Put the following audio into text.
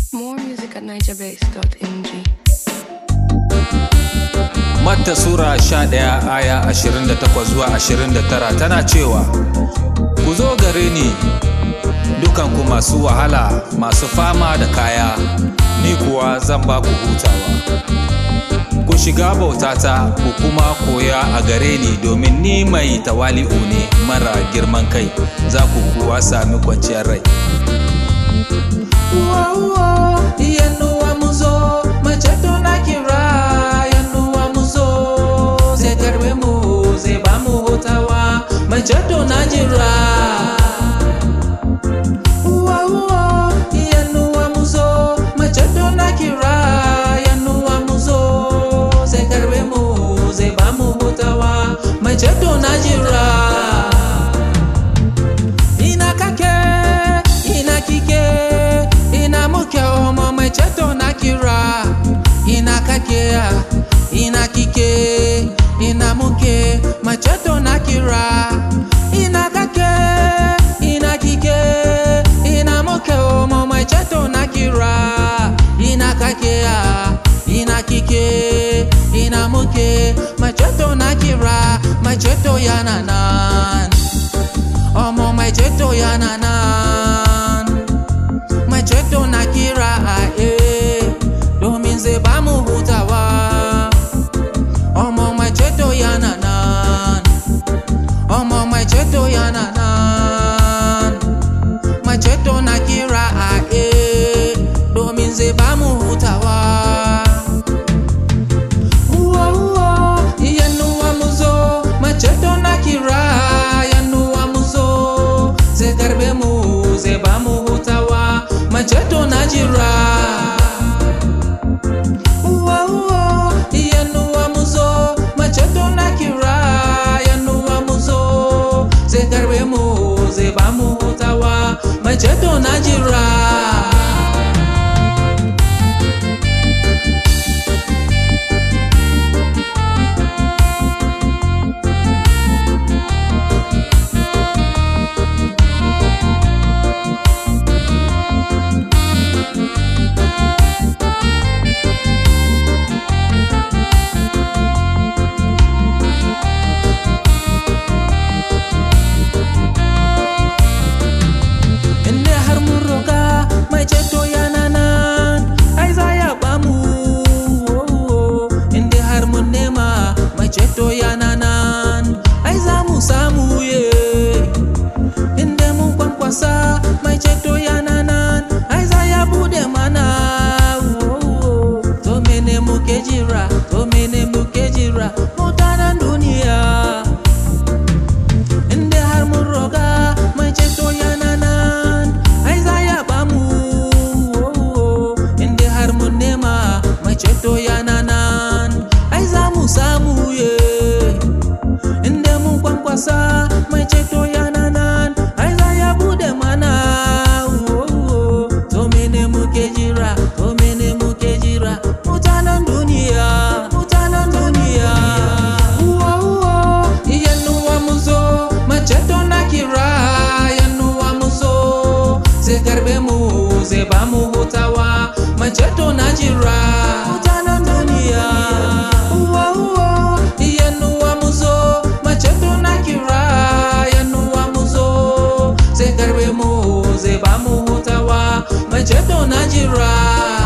More music at NigerBase.ng. Matta Sura 11 aya 28 zuwa 29 tana cewa, Ku zo gare ni dukanku masu wahala masu fama da kaya, ni kuwa zan ba ku hutawa. Ku shiga bautata ku kuma koya a gare ni domin ni mai tawali'u ne mara girman kai, za ku kuwa sami kwanciyar rai. Yanuwa muzo, maceto na kira Yanuwa muzo, zai karbe mu zai ba mu hutawa Maceto na jira Yanuwa muzo, maceto na kira Yanuwa muzo, zai karbe mu zai ba mu hutawa Maceto na jira ina kake ina kike ina muke omo mai ceto na kira ina kake ina kike ina muke mai ceto na kira ina kake ina kike ina muke omo mai ceto na kira ina kake ina kike ina muke mai ceto na kira mai ceto yana nan ọmọ mai ceto yana nan mai ceto na kira a e domin zai ba mu hutawa ọmọ mai ceto yana nan ọmọ mai ceto yana nan mai ceto na kira a e domin zai ba mu hutawa Yanuwa muzo, maceto na kira Yanuwa muzo, zai karbe mu zai ba mu hutawa Maceto na jira Yanuwa muzo, maceto na kira Yanuwa muzo, zai karbe mu zai ba mu hutawa Maceto na jira Inda har mun roka mai ceto yana nan ai za ya ba mu Inda har mun nema mai ceto yana nan ai za mu samu ye Inda mun kwankwasa mai ceto yana nan ai za ya bude mana To mene muke jira to mene muke jira mutanen duniya Inda har mun roga mai ceto yana nan ai za ya ba mu Inda har mun nema mai ceto yana nan ai za mu samu ye Inda mun kwankwasa mai ceto yana nan ai za ya bude mana To mene muke jira to mene muke jira mutanen duniya mutanen duniya Yanuwa muzo maceto na kira Yanuwa muzo zai karbe mu zai ba mu hutawa maceto na jira mutanen duniya Yanuwa muzo maceto na kira Yanuwa muzo zai karbe mu zai ba mu hutawa maceto na jira